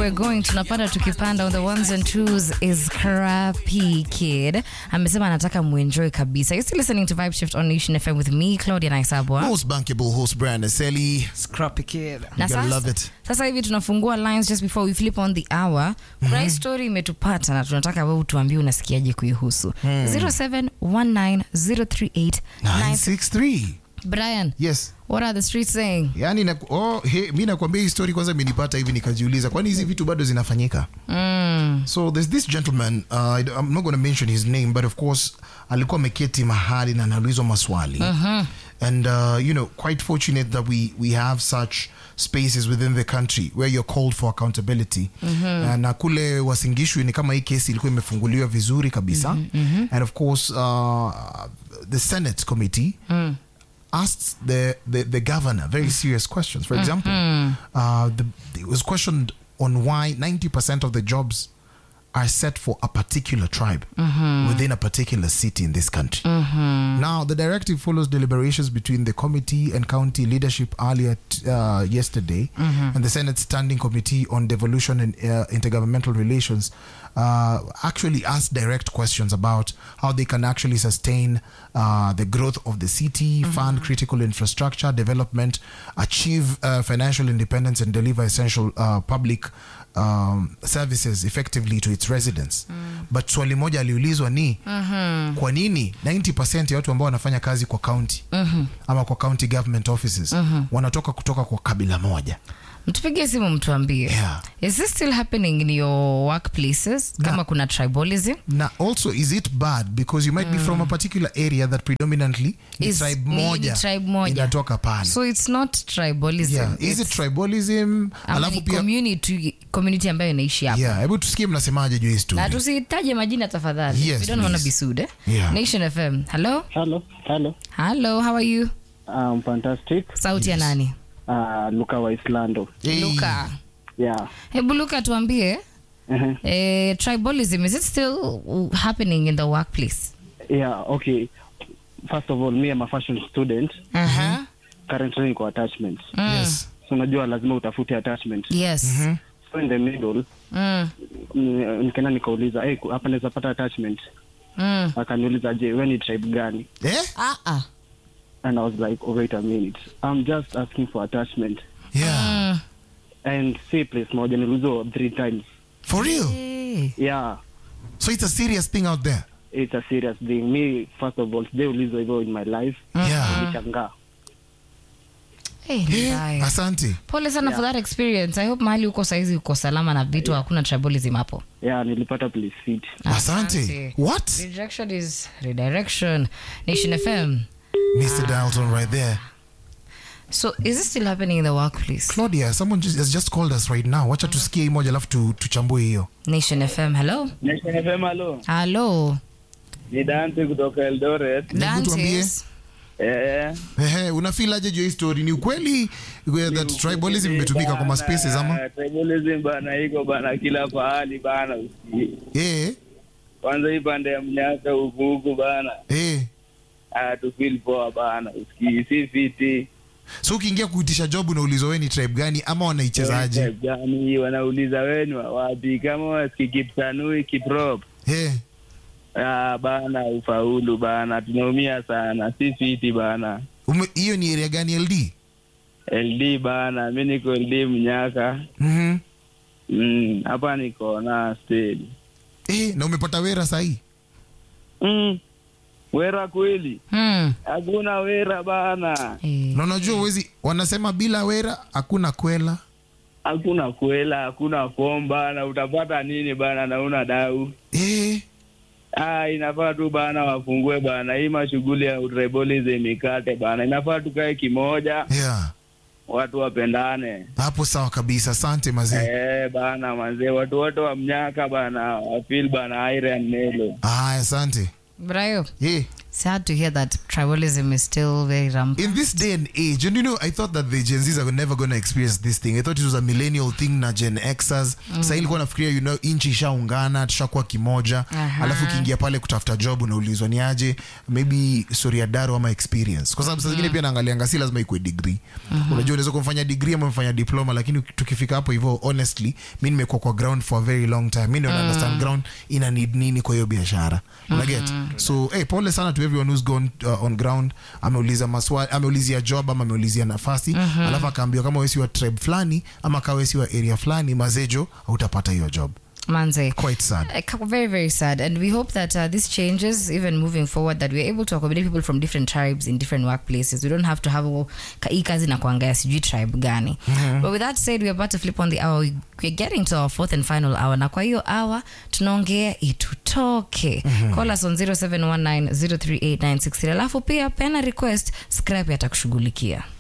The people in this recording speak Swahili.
we're going tunapanda tukipanda on the ones and twos is Crappy Kid. Amesema anataka muenjoy kabisa. You're still listening to Vibe Shift on Nation FM with me, Claudia Naisabwa. Most bankable host Brandon Selly. Scrappy kid. Na You gotta sasa, love it. sasa hivi tunafungua lines just before we flip on the hour. Kuna hii story imetupata na tunataka wewe utuambie unasikiaje kuihusu. 0719038963. 963. Brian, Yes. what are the streets saying? Yani na, oh, he, mi nakwambia hii story kwanza imenipata hivi nikajiuliza kwani hizi vitu bado zinafanyika Mm. so there's this gentleman uh, I d- I'm not going to mention his name but of course alikuwa ameketi mahali na anaulizwa maswali and uh, you know quite fortunate that we, we have such spaces within the country where you're called for accountability uh, na kule wasingishwi ni kama hii kesi ilikuwa imefunguliwa vizuri kabisa and of course uh, the senate committee asked the, the, the governor very serious questions. For example, uh, the, it was questioned on why 90% of the jobs are set for a particular tribe within a particular city in this country. Now, the directive follows deliberations between the committee and county leadership earlier t- uh, yesterday, and the Senate Standing Committee on Devolution and uh, Intergovernmental Relations uh, actually asked direct questions about how they can actually sustain uh, the growth of the city, fund critical infrastructure development, achieve uh, financial independence, and deliver essential uh, public um, services effectively to its residents. But swali moja aliulizwa ni kwa nini 90% ya watu ambao wanafanya kazi kwa county ama kwa county government offices wanatoka kutoka kwa kabila moja mtupigie simu mtuambie Yeah. is this still happening in your workplaces kama kuna tribalism na also is it bad because you might be from a particular area that predominantly ni Is- tribe ni- ni moja tribe moja. inatoka pale so it's not tribalism yeah. is it It's- tribalism ama alafu ni pia community, community ambayo inaishi hapa yeah hebu tusikie mnasemaje juu hii na story tusitaje majina tafadhali Yes, we don't wanna please. be sued eh? Yeah. nation fm hello Hello, hello. hello how are you Um, fantastic. sauti ya nani Uh, Luka wa Islando. Hey. luka Yeah. hebu luka tuambie Uh-huh. eh, tribalism is it still happening in the workplace Yeah, okay. First of all, me I'm a fashion student. uh-huh. Currently niko attachment. yes So unajua lazima utafute attachment. yes So in the middle, mm. mm, nikaenda nikauliza, hey, hapa naweza pata attachment. Mm. Akaniuliza, je, wewe ni tribe gani? eh Ah, ah. And I was like, oh, wait a minute. I'm just asking for attachment. yeah Mm. And say place moja niliulizwa three times. for real Eh. Yeah. so it's a serious thing out there It's a serious thing. Me, first of all, sijaulizwa hivyo in my life. yeah Nilishangaa. Eh, ni Eh, mbaya. asante pole sana for that experience i hope mahali uko saizi uko salama na vitu hakuna tribalism hapo Yeah, nilipata place fit. asante what rejection is redirection nation fm mr dalton right there so is this still happening in the workplace claudia someone just, has just called us right now wacha tusikie hii moja alafu tu, tuchambue hiyo nation fm hello Nation FM halo. hello Ni Dante kutoka Eldoret. tuambie. Dantes. Eh. Ehe, unafeel aje juu ya hii story ni ukweli uh, that tribalism imetumika kwa maspaces ama Bana, Tribalism bana iko bana kila pahali bana. usi- eh Kwanza hii pande ya mnyaka huku huku bana. eh Ah, tu feel poa bana. Usikii si fiti. so ukiingia kuitisha job unaulizwa wewe ni tribe gani ama wanaichezaje Tribe Gani wanauliza wenu wa wapi kama wasiki Kipsanui Kiprop. eh Ah, bana ufaulu bana. Tunaumia sana. Si fiti bana. ume- hiyo ni area gani ld LD bana. Mimi niko LD mnyaka. mhm Mm, hapa niko na stage. eh na umepata wera sahi Mm. Wera kweli? Hmm. Hakuna wera bana, Eh. na unajua uwezi wanasema bila wera hakuna kwela hakuna kwela, hakuna form bana. Utapata nini bana na una dau? eh Ah, inafaa tu bana wafungue bana hii mashughuli ya tribalism ikate bana, inafaa tukae kimoja, yeah watu wapendane. hapo sawa kabisa asante mazee Eh bana, manzee, watu wote wa mnyaka bana wafeel bana Iron Nelo. haya asante brayo eh sad to hear that tribalism is still very rampant. in this day and age and you know i thought that the gen z's are never going to experience this thing i thought it was a millennial thing na gen xers mm. sahii ilikuwa nafikiria you know nchi ishaungana tushakuwa kimoja Aha. alafu ukiingia pale kutafuta job unaulizwa ni aje maybe story ya daro ama experience kwa sababu saa zingine pia naangalianga si lazima ikuwe degree unajua unaweza kumfanya degree ama mfanya diploma lakini tukifika hapo hivyo honestly mi nimekuwa kwa ground for a very long time mi ndio mm. understand ground ina need nini kwa hiyo biashara unaget so hey, pole sana to everyone who's gone uh, on ground ameuliza maswali ameulizia job ama ameulizia nafasi alafu akaambiwa kama wesi wa tribe fulani ama kawa wesi wa area fulani mazejo hautapata hiyo job Manze. quite sad Uh, very very sad and we hope that uh, this changes even moving forward that we're able to accommodate people from different tribes in different workplaces we don't have to have ka- hii kazi na kuangalia sijui tribe gani but with that said we're about to flip on the hour We- we're getting to our fourth and final hour na kwa hiyo hour tunaongea itutoke call us on 0719 038963 alafu pia pena request scrap atakushughulikia